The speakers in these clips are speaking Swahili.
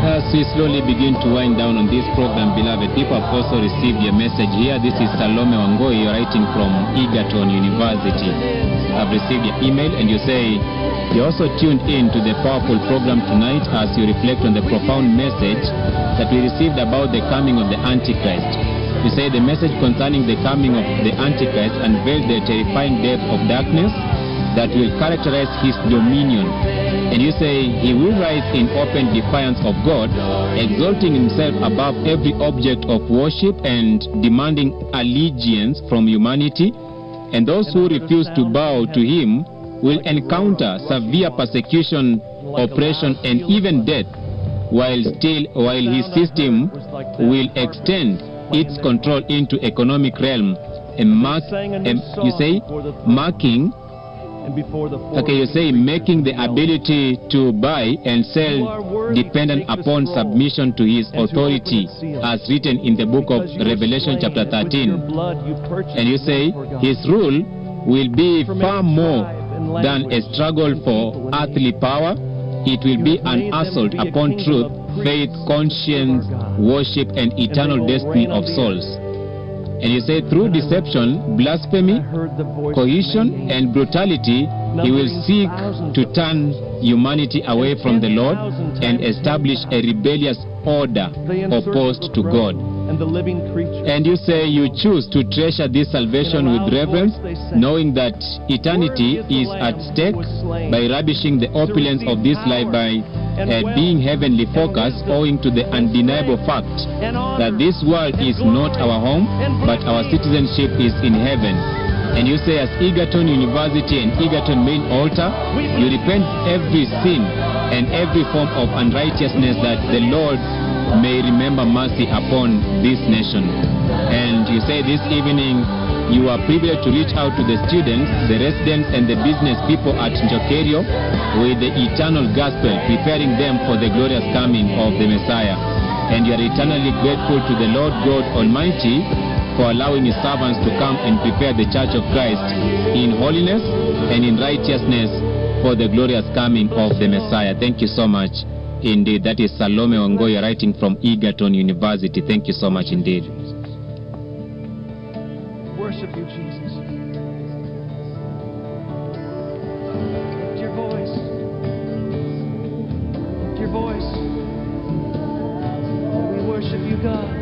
As we slowly begin to wind down on this program, beloved people have also received your message here. This is Salome Wangoi writing from Egerton University. I've received your email and you say you also tuned in to the powerful program tonight as you reflect on the profound message that we received about the coming of the Antichrist. You say the message concerning the coming of the Antichrist unveiled the terrifying depth of darkness that will characterize his dominion. And you say he will rise in open defiance of God, exalting himself above every object of worship and demanding allegiance from humanity. And those who refuse to bow to him will encounter severe persecution, oppression, and even death, while still while his system will extend its control into economic realm and mark, and you say marking and before the Okay, you say making the ability to buy and sell dependent upon submission to his authority, as written in the book of Revelation, chapter 13. And you say his rule will be far more than a struggle for earthly power. It will be an assault upon truth, faith, conscience, worship, and eternal destiny of souls. And you say through deception, blasphemy, coercion, and brutality, he will seek to turn humanity away from the Lord and establish a rebellious order opposed to God. and the living creature. And you say you choose to treasure this salvation with reverence, knowing that eternity is at stake by ravishing the opulence of this life by uh, being heavenly focused, owing to the undeniable fact that this world is not our home, but our citizenship is in heaven. And you say, as Egerton University and Egerton Main Altar, you repent every sin and every form of unrighteousness that the Lord may remember mercy upon this nation. And you say this evening, you are privileged to reach out to the students, the residents, and the business people at Njokerio with the eternal gospel, preparing them for the glorious coming of the Messiah. And you are eternally grateful to the Lord God Almighty for allowing his servants to come and prepare the church of Christ in holiness and in righteousness for the glorious coming of the Messiah. Thank you so much indeed. That is Salome Ongoya writing from Egerton University. Thank you so much indeed. Worship you, Jesus. Lift your voice. Lift your voice. We worship you, God.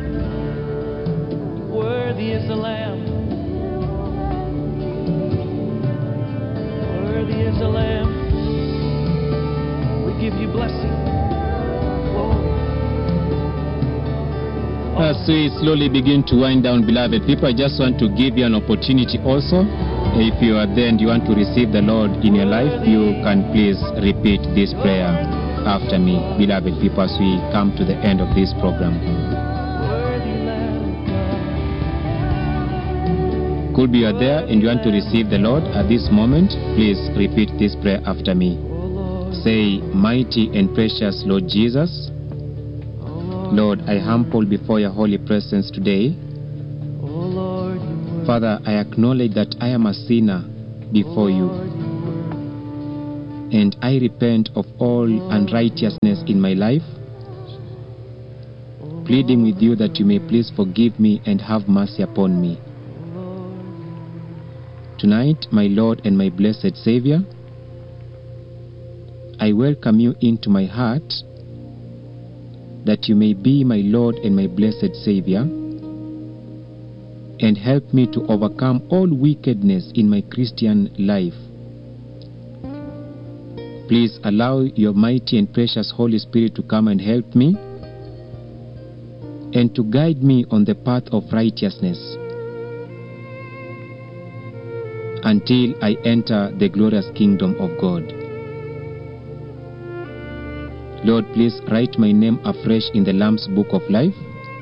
Worthy is the Lamb. Worthy is the Lamb. We give you blessing. Glory. As we slowly begin to wind down, beloved people, I just want to give you an opportunity also. If you are there and you want to receive the Lord in your life, you can please repeat this prayer after me, beloved people, as we come to the end of this program. Worthy Lamb of God. Could be you are there and you want to receive the Lord at this moment, please repeat this prayer after me. Oh Lord, Say, Mighty and precious Lord Jesus, oh Lord, Lord, I humble before your holy presence today. oh Lord, you were. Father, I acknowledge that I am a sinner before you, and I repent of all unrighteousness in my life, pleading with you that you may please forgive me and have mercy upon me. Tonight, my Lord and my blessed Savior, I welcome you into my heart that you may be my Lord and my blessed Savior and help me to overcome all wickedness in my Christian life. Please allow your mighty and precious Holy Spirit to come and help me and to guide me on the path of righteousness until I enter the glorious kingdom of God. Lord, please write my name afresh in the Lamb's book of life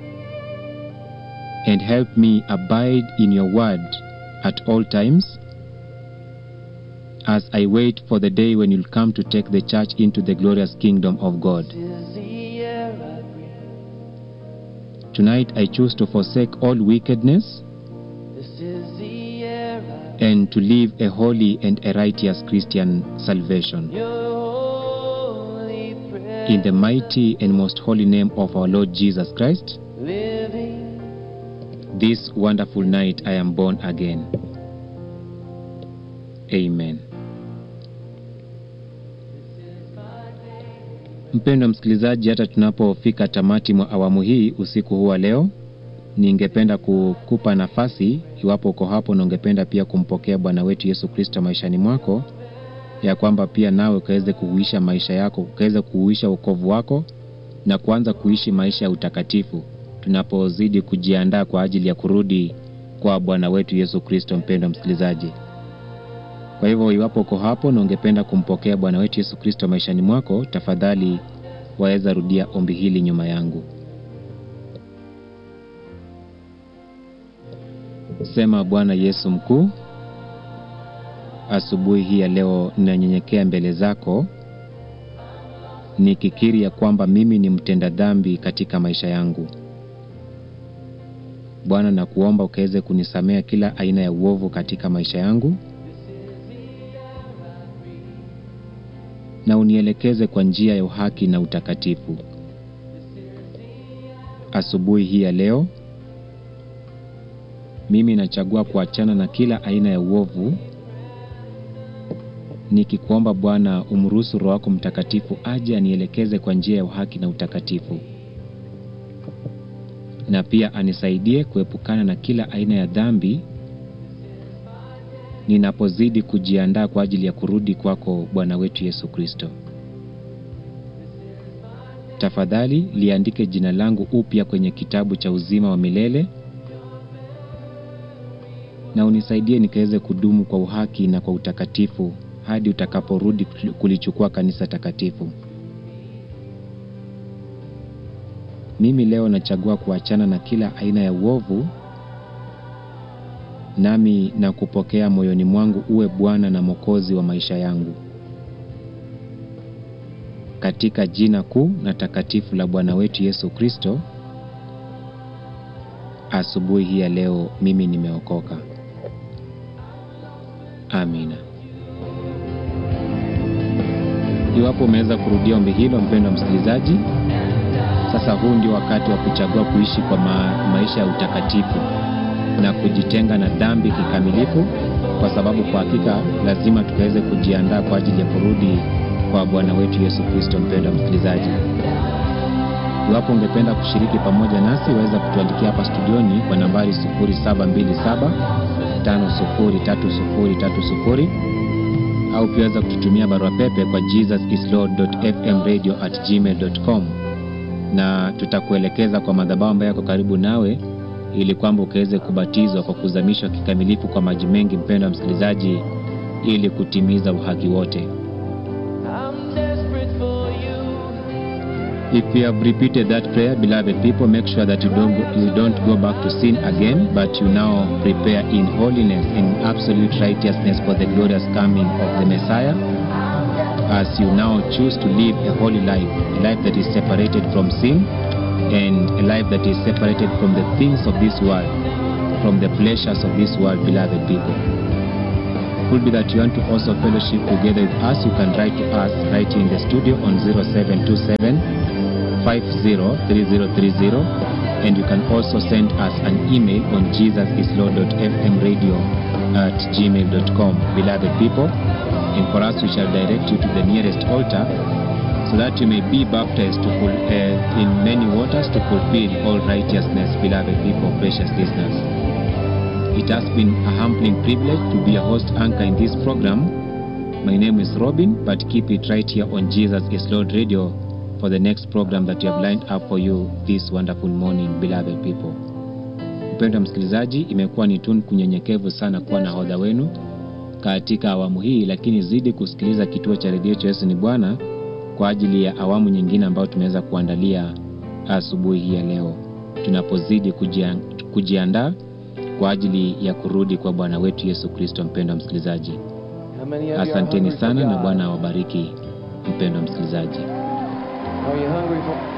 and help me abide in your word at all times as I wait for the day when you'll come to take the church into the glorious kingdom of God. Is the air I breathe. Tonight I choose to forsake all wickedness This is the air I and to live a holy and a righteous Christian salvation. Your holy presence. In the mighty and most holy name of our Lord Jesus Christ, living this wonderful night I am born again. Amen. Mpendwa msikilizaji, hata tunapofika tamati mwa awamu hii usiku huu wa leo, ningependa kukupa nafasi, iwapo uko hapo na ungependa pia kumpokea Bwana wetu Yesu Kristo maishani mwako, ya kwamba pia nawe ukaweze kuuisha maisha yako, ukaweze kuuisha wokovu wako na kuanza kuishi maisha ya utakatifu, tunapozidi kujiandaa kwa ajili ya kurudi kwa Bwana wetu Yesu Kristo. Mpendwa msikilizaji, kwa hivyo iwapo uko hapo na ungependa kumpokea Bwana wetu Yesu Kristo maishani mwako, tafadhali waweza rudia ombi hili nyuma yangu. Sema: Bwana Yesu mkuu, asubuhi hii ya leo ninanyenyekea mbele zako nikikiri ya kwamba mimi ni mtenda dhambi katika maisha yangu. Bwana, na kuomba ukaweze kunisamea kila aina ya uovu katika maisha yangu na unielekeze kwa njia ya uhaki na utakatifu. Asubuhi hii ya leo mimi nachagua kuachana na kila aina ya uovu, nikikuomba Bwana umruhusu Roho wako Mtakatifu aje anielekeze kwa njia ya uhaki na utakatifu, na pia anisaidie kuepukana na kila aina ya dhambi ninapozidi kujiandaa kwa ajili ya kurudi kwako Bwana wetu Yesu Kristo. Tafadhali liandike jina langu upya kwenye kitabu cha uzima wa milele na unisaidie nikaweze kudumu kwa uhaki na kwa utakatifu hadi utakaporudi kulichukua kanisa takatifu. Mimi leo nachagua kuachana na kila aina ya uovu, nami na kupokea moyoni mwangu uwe Bwana na Mwokozi wa maisha yangu, katika jina kuu na takatifu la Bwana wetu Yesu Kristo. Asubuhi hii ya leo mimi nimeokoka. Amina. Iwapo umeweza kurudia ombi hilo, mpendwa msikilizaji, sasa huu ndio wakati wa kuchagua kuishi kwa ma maisha ya utakatifu na kujitenga na dhambi kikamilifu, kwa sababu kwa hakika lazima tukaweze kujiandaa kwa ajili ya kurudi kwa Bwana wetu Yesu Kristo. Mpendwa msikilizaji, iwapo ungependa kushiriki pamoja nasi, waweza kutuandikia hapa studioni kwa nambari 0727 503030 au pia waweza kututumia barua pepe kwa jesusislord.fmradio@gmail.com na tutakuelekeza kwa madhabahu ambayo yako karibu nawe ili kwamba ukaweze kubatizwa kwa kuzamishwa kikamilifu kwa maji mengi, mpendwa msikilizaji, ili kutimiza uhaki wote. I'm desperate for you. If you have repeated that prayer, beloved people, make sure that you don't go, you don't go back to sin again, but you now prepare in holiness, in absolute righteousness for the glorious coming of the Messiah, as you now choose to live a holy life, a life that is separated from sin, and a life that is separated from the things of this world, from the pleasures of this world, beloved people. Could be that you want to also fellowship together with us, you can write to us right here in the studio on 0727 503030 and you can also send us an email on jesusislord.fmradio at gmail.com beloved people and for us we shall direct you to the nearest altar so that you may be baptized to ful- uh, in many waters to fulfill all righteousness beloved people precious listeners it has been a humbling privilege to be a host anchor in this program my name is robin but keep it right here on jesus is lord radio for the next program that you have lined up for you this wonderful morning beloved people. Mpendwa msikilizaji, imekuwa ni tunu kunyenyekevu sana kuwa na hodha wenu katika awamu hii, lakini zidi kusikiliza kituo cha redio cha Yesu ni Bwana kwa ajili ya awamu nyingine ambayo tumeweza kuandalia asubuhi hii ya leo, tunapozidi kujian, kujiandaa kwa ajili ya kurudi kwa Bwana wetu Yesu Kristo. Mpendwa msikilizaji, How many of you are asanteni hungry for sana na God? Bwana awabariki. Mpendwa msikilizaji. Are you hungry for